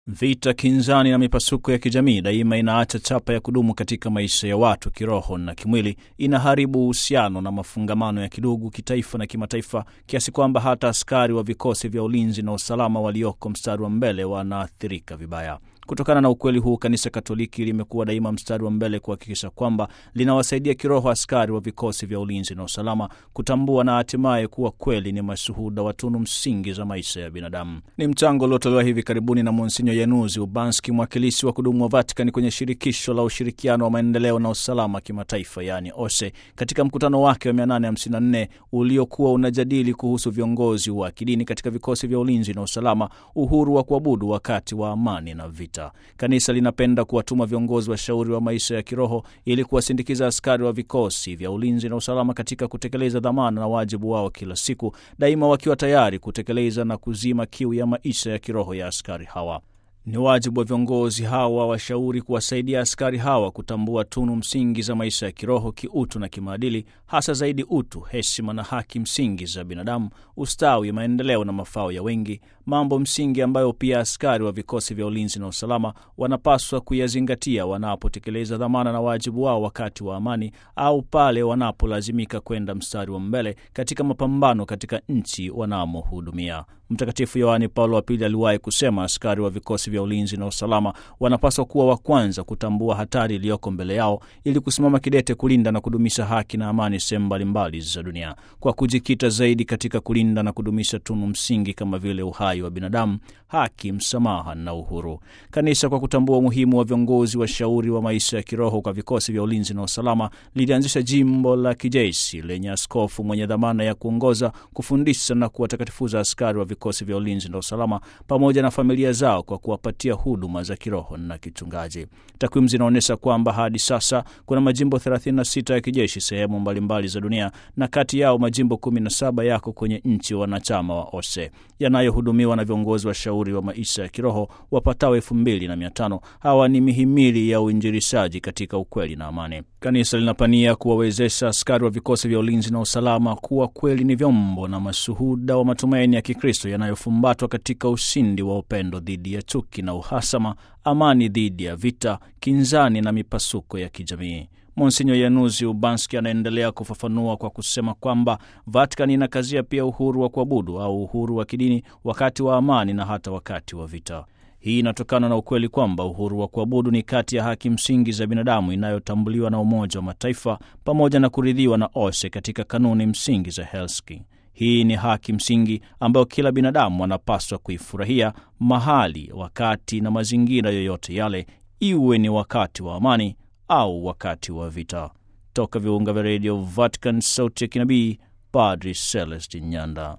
Vita, kinzani na mipasuko ya kijamii daima inaacha chapa ya kudumu katika maisha ya watu kiroho na kimwili. Inaharibu uhusiano na mafungamano ya kidugu, kitaifa na kimataifa, kiasi kwamba hata askari wa vikosi vya ulinzi na usalama walioko mstari wa mbele wanaathirika vibaya. Kutokana na ukweli huu, Kanisa Katoliki limekuwa daima mstari wa mbele kuhakikisha kwamba linawasaidia kiroho askari wa vikosi vya ulinzi na usalama kutambua na hatimaye kuwa kweli ni mashuhuda wa tunu msingi za maisha ya binadamu. Ni mchango uliotolewa hivi karibuni na Monsinyo Yanuzi Ubanski, mwakilishi wa kudumu wa Vatikani kwenye shirikisho la ushirikiano wa maendeleo na usalama kimataifa, yaani OSE, katika mkutano wake wa 854 uliokuwa unajadili kuhusu viongozi wa kidini katika vikosi vya ulinzi na usalama, uhuru wa kuabudu wakati wa amani na vita. Kanisa linapenda kuwatuma viongozi washauri wa maisha ya kiroho ili kuwasindikiza askari wa vikosi vya ulinzi na usalama katika kutekeleza dhamana na wajibu wao kila siku, daima wakiwa tayari kutekeleza na kuzima kiu ya maisha ya kiroho ya askari hawa. Ni wajibu wa viongozi hawa washauri kuwasaidia askari hawa kutambua tunu msingi za maisha ya kiroho, kiutu na kimaadili, hasa zaidi utu, heshima na haki msingi za binadamu, ustawi, maendeleo na mafao ya wengi, mambo msingi ambayo pia askari wa vikosi vya ulinzi na usalama wanapaswa kuyazingatia wanapotekeleza dhamana na wajibu wao wakati wa amani au pale wanapolazimika kwenda mstari wa mbele katika mapambano katika nchi wanamohudumia. Mtakatifu Yohane Paulo wa Pili aliwahi kusema askari wa vikosi vya ulinzi na usalama wanapaswa kuwa wa kwanza kutambua hatari iliyoko mbele yao ili kusimama kidete kulinda na kudumisha haki na amani sehemu mbalimbali za dunia, kwa kujikita zaidi katika kulinda na kudumisha tunu msingi kama vile uhai wa binadamu, haki, msamaha na uhuru. Kanisa, kwa kutambua umuhimu wa viongozi washauri wa maisha ya kiroho kwa vikosi vya ulinzi na usalama, lilianzisha jimbo la kijeshi lenye askofu mwenye dhamana ya kuongoza, kufundisha na kuwatakatifuza askari wa vikosi vya ulinzi na usalama pamoja na familia zao kwa kuwapatia huduma za kiroho na kichungaji. Takwimu zinaonyesha kwamba hadi sasa kuna majimbo 36 ya kijeshi sehemu mbalimbali za dunia, na kati yao majimbo 17 yako kwenye nchi wanachama wa OSE yanayohudumiwa na viongozi washauri wa maisha ya kiroho wapatao elfu mbili na mia tano. Hawa ni mihimili ya uinjilishaji katika ukweli na amani. Kanisa linapania kuwawezesha askari wa vikosi vya ulinzi na usalama kuwa kweli ni vyombo na mashuhuda wa matumaini ya Kikristo yanayofumbatwa katika ushindi wa upendo dhidi ya chuki na uhasama, amani dhidi ya vita, kinzani na mipasuko ya kijamii. Monsinyo Yanuzi Ubanski anaendelea kufafanua kwa kusema kwamba Vatikani inakazia pia uhuru wa kuabudu au uhuru wa kidini wakati wa amani na hata wakati wa vita. Hii inatokana na ukweli kwamba uhuru wa kuabudu ni kati ya haki msingi za binadamu inayotambuliwa na Umoja wa Mataifa pamoja na kuridhiwa na OSE katika kanuni msingi za Helsinki. Hii ni haki msingi ambayo kila binadamu anapaswa kuifurahia mahali, wakati na mazingira yoyote yale, iwe ni wakati wa amani au wakati wa vita. Toka viunga vya redio Vatican, sauti ya kinabii, Padri Celestin Nyanda.